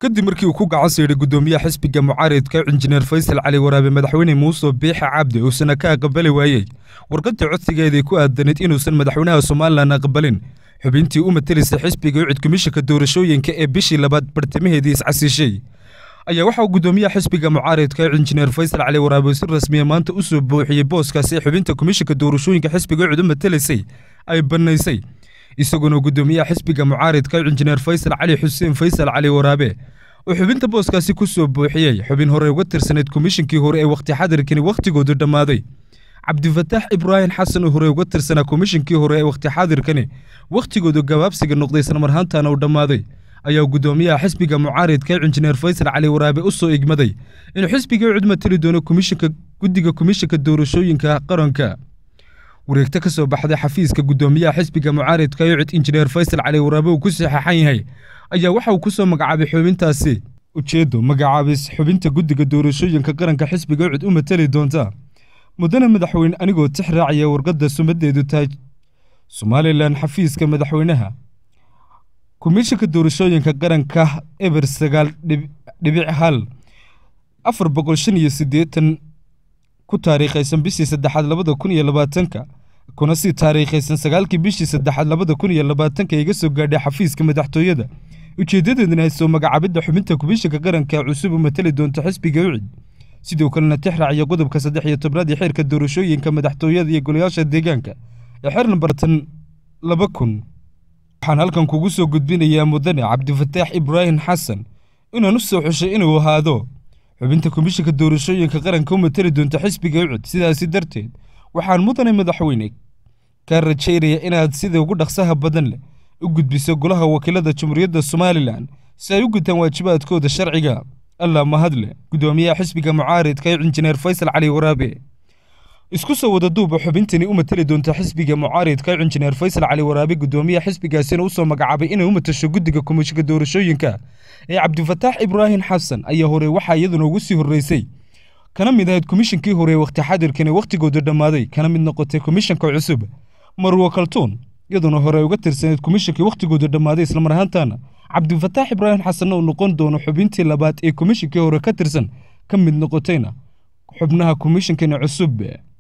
kadib markii uu ku gacan siidhay guddoomiyaha xisbiga mucaaridka injineer faysal cali waraabe madaxweyne muuse biixa cabdi uusana ka aqbali waayey warqadii codsigeedii ku aadanayd inuusan madaxweynaha somalilan aqbalin xubintii u matelisa xisbiga ucid komishanka doorashooyinka ee bishii labaad bartamaheedii iscasiishay ayaa waxauu guddoomiyaha xisbiga mucaaridka injineer faysal cali waraabe si rasmiya maanta u soo buuxiyey booskaasi xubinta komishanka doorashooyinka xisbiga ucid u matelisay ay bannaysay isaguna guddoomiyaha xisbiga mucaaridka injineer faysal cali xuseen faysal cali waraabe oo xubinta booskaasi ku soo buuxiyey xubin hore uga tirsanayd komishinkii hore ee wakhti xadirkani wakhtigoodu dhammaaday cabdifataax ibraahim xasan oo hore uga tirsanaa komishinkii hore ee wakhti xaadirkani wakhtigoodu gabaabsiga noqday islamarhaantana uu dhammaaday ayaa guddoomiyaha xisbiga mucaaridka injineer faysal cali waraabe u soo igmaday inuu xisbiga ucud matali doono komishinka guddiga komishinka doorashooyinka qaranka wareegto ka soo baxday xafiiska guddoomiyaha xisbiga mucaaridka ucid injineer faysal cali waraabe uu ku saxeexan yahay ayaa waxa uu ku soo magacaabay xubintaasi ujeeddo magacaabis xubinta guddiga doorashooyinka qaranka xisbiga ucud u matali doonta mudane madaxweyne anigoo tix raacaya warqadda sumadeedu tahay somalilan xafiiska madaxweynaha komishanka doorashooyinka qaranka eber sagaal dhibic hal afar boqol shan iyo siddeetan ku taariikhaysan bishii saddexaad labada kun iyo labaatanka kuna sii taariikhaysan sagaalkii bishii saddexaad labada kun iyo labaatanka iga soo gaadhay xafiiska madaxtooyada ujeeddadeedna soo magacaabidda xubinta komishanka qaranka ee cusub u matali doonta xisbiga ucid sidoo kalena tix raaciya qodobka saddex iyo tobnaad ee xeerka doorashooyinka madaxtooyada iyo golayaasha deegaanka ee xeer nambartan laba kun waxaan halkan kugu soo gudbinayaa mudane cabdifataax ibraahim xasan inaan u soo xushay inuu ahaado xubinta komishanka doorashooyinka qaranka u matali doonta xisbiga ucud sidaasi darteed waxaan mudane madaxweyne kaa rajaynaya inaad sida ugu dhaqsaha badan leh u gudbiso golaha wakiilada jamhuuriyadda somalilan si ay u gutaan waajibaadkooda sharciga allah mahadle guddoomiyaha xisbiga mucaaridka injineer faysal cali waraabe isku soo wada duuba xubintani u matali doonta xisbiga mucaaridka injineer faysal cali waraabe guddoomiyaha xisbigaasina u soo magacaabay inay u matasho guddiga komishinka doorashooyinka ee cabdifataax ibraahim xasan ayaa hore waxaa iyaduna ugu sii horreysay kana mid ahayd komishinkii hore wakhti xadirkan ee wakhtigoodu dhammaaday kana mid noqotay komishanka cusub marwo kaltuun iyaduna hore uga tirsanayd komishinkii wakhtigoodu dhammaaday islamar ahaantana cabdifataax ibraahim xasanna uu noqon doono xubintii labaad ee komishinkii hore ka tirsan ka mid noqotayna xubnaha komishinkani cusub